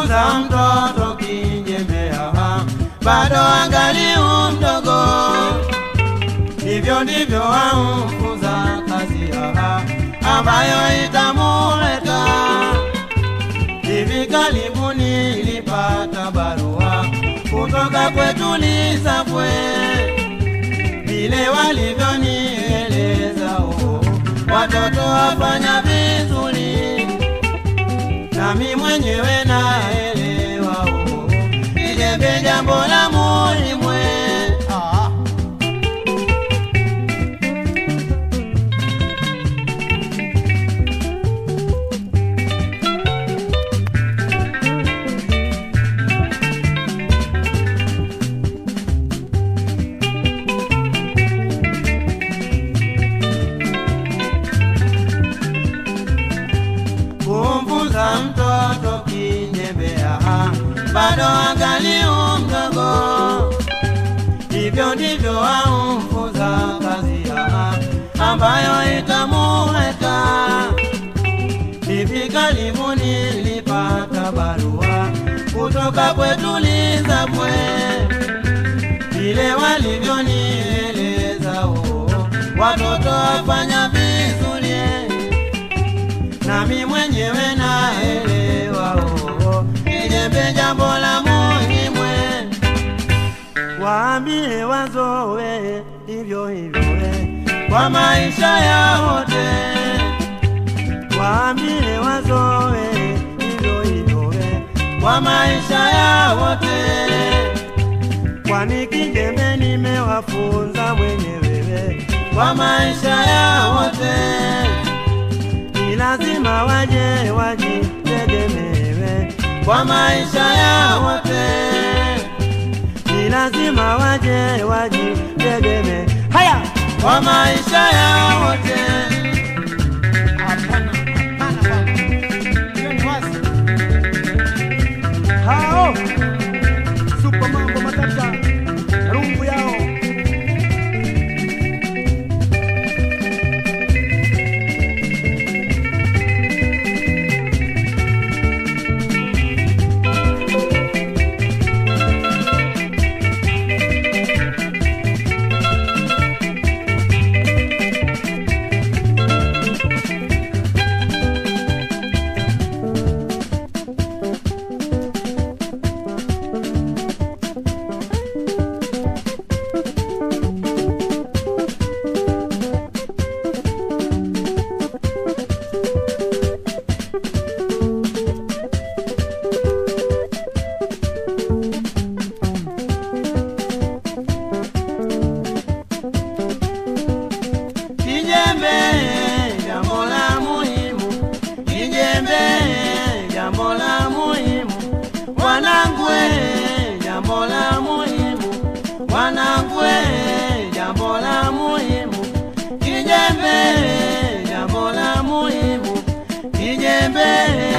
kumfunza mtoto kijembea bado angali mdogo, hivyo ndivyo wamfunza kazi aha, ambayo itamuleta. Hivi karibuni nilipata barua kutoka kwetu Lisafwe, vile walivyonieleza oh, watoto wafanya vizuri, nami mwenyewe naelewa oh, kijembe jambo la muhimu eh. Ah, kumfunza mtoto kinyembea bado angali mdogo, hivyo ndivyo wamfunza kazi ya ambayo itamuweka. Hivi karibuni nilipata barua kutoka kwetu Lisafwe, vile walivyonieleza oh, watoto wafanya vizuri nami mwenyewe naelewa oh, kijembe jambo la muhimu waambie wazoe hivyo hivyo eh, kwa maisha ya wote waambie wazoe hivyo hivyo eh, kwa maisha ya wote kwani kijembe nimewafunza mwenyewe eh, kwa maisha ya wote ni lazima waje wajitegemewe kwa maisha ya wote, ni lazima waje wajitegemee haya kwa maisha ya wote. hapana, hapana bwana. Hiyo ni wazi. Hao Super mambo matata. Rungu yao. kijembe jambo la muhimu, kijembe jambo la muhimu, wanangu eh, jambo la muhimu, wanangu eh, jambo la muhimu, kijembe jambo la muhimu, kijembe